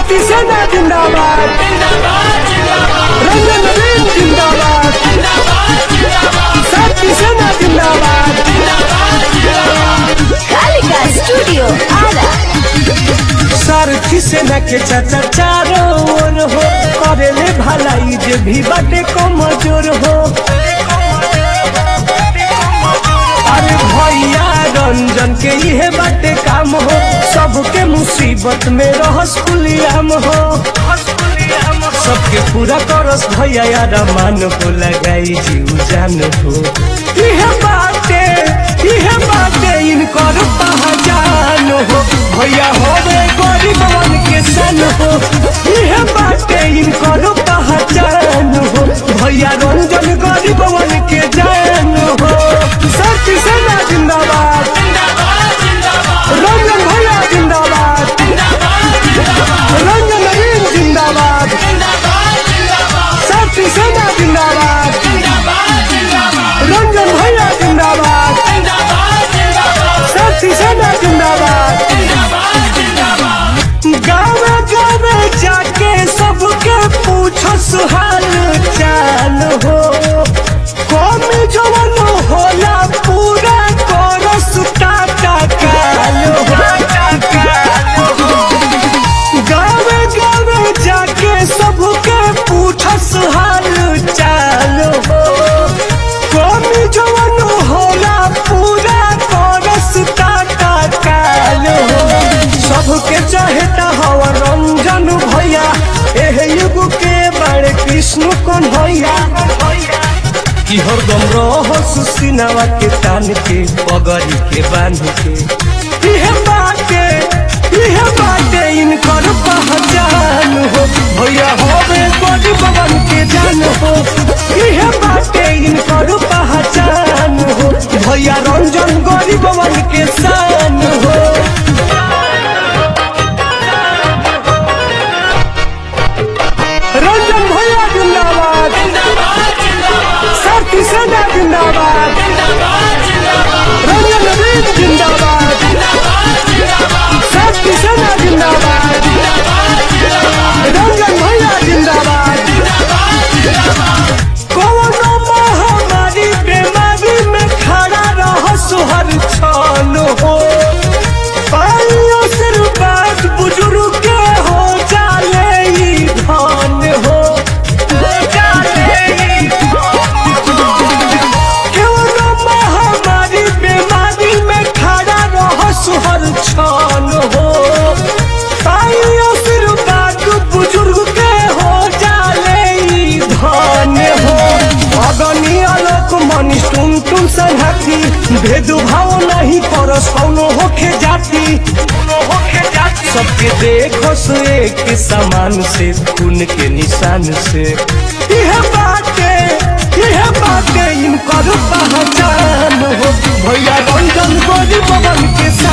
शक्ति सेना जिंदाबाद रंजन नवीन जिंदाबाद शक्ति सेना जिंदाबाद कालिका स्टूडियो आरा सारथी सेना के चाचा चारों ओर हो करेले भलाई जे भी बाटे कमजोर हो अरे भैया रंजन के इहे बाटे काम हो सबके मुसीबत में रहस कुलियाम हो सबके पूरा करस भैया यार मान हो लगाई जीव जान हो इहे बाटे इहे बाटे इनकर पहचान हो भैया होवे गरीबवन के सन हो इहे बाटे इनकर पहचान हो भैया रंजन गरीबवन के जान हो शक्ति सेना जिंदाबाद रंजन भैया जिंदाबाद रंजन नवीन जिंदाबाद शक्ति सेना जिंदाबाद रंजन भैया जिंदाबाद शक्ति सेना जिंदाबाद गावे गावे जाके सबके पूछो सुहाल चाल हो कौमी जवन होला पूरा करस टाटा काल हो गावे गावे जाके सबके पूछस हाल चाल हो कौमी जवन होला पूरा करस टाटा काल हो सबके चाहता हवा रंजन भैया एह युग के बड़े कृष्ण कौन भैया कि हरदम रहो सुसिनावा के तान के पगड़ी के बांध के इहे बाटे इहे बाटे इनकर पहचान हो भैया होवे बड़ी बबन के जान हो इहे बाटे इनकर पहचान हो भैया रंजन गरीब बबन के शान हो रंजन भैया जिंदाबाद शक्ति सेना जिंदाबाद रंजन नवीन जिंदाबाद शक्ति सेना जिंदाबाद रंजन भैया जिंदाबाद कोरोना महामारी बीमारी में खड़ा रह सुहर छान हो पाइयो सिर बात बुजुर्ग के हो जाले ई धान हो हो जाले ई कोरोना महामारी बीमारी में खड़ा रह सुहर छान हो पाइयो सिर बात बुजुर्ग के हो जाले ई धान हो अगनी आलोक मनीष टुन टुन संहति भेदभाव नहीं करस कौनो होखे जाति सबके देखो से एक समान से खून के निशान से यह बाटे यह बाटे इनकर पहचान हो भैया रंजन गोरी पवन के